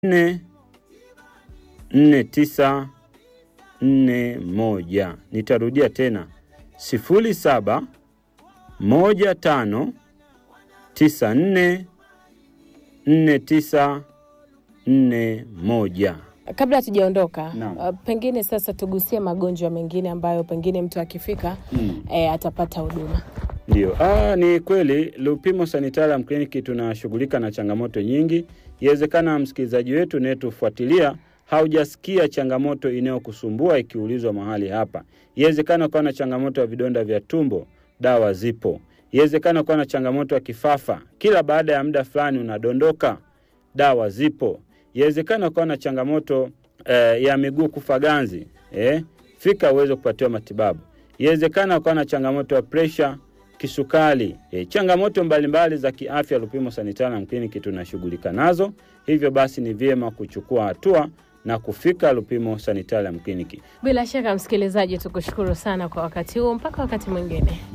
nne nne tisa nne moja. Nitarudia tena sifuri saba moja tano tisa nne nne tisa nne moja. Kabla hatujaondoka, Naam. uh, pengine sasa tugusie magonjwa mengine ambayo pengine mtu akifika Mm. eh, atapata huduma. Ndio. Ah, ni kweli Lupimo Sanitarium Clinic tunashughulika na changamoto nyingi. Iwezekana msikilizaji wetu unayetufuatilia haujasikia changamoto inayokusumbua ikiulizwa mahali hapa. Iwezekana ukawa na changamoto ya vidonda vya tumbo, dawa zipo. Iwezekana ukawa na changamoto ya kifafa, kila baada ya muda fulani unadondoka, dawa zipo. Yawezekana ukawa na changamoto eh, ya miguu kufa ganzi eh, fika uweze kupatiwa matibabu. Yawezekana ukawa na changamoto ya presha, kisukari, eh, changamoto mbalimbali za kiafya. Lupimo Sanitarium Clinic tunashughulika nazo, hivyo basi ni vyema kuchukua hatua na kufika Lupimo Sanitarium Clinic. Bila shaka, msikilizaji, tukushukuru sana kwa wakati huo. Mpaka wakati mwingine.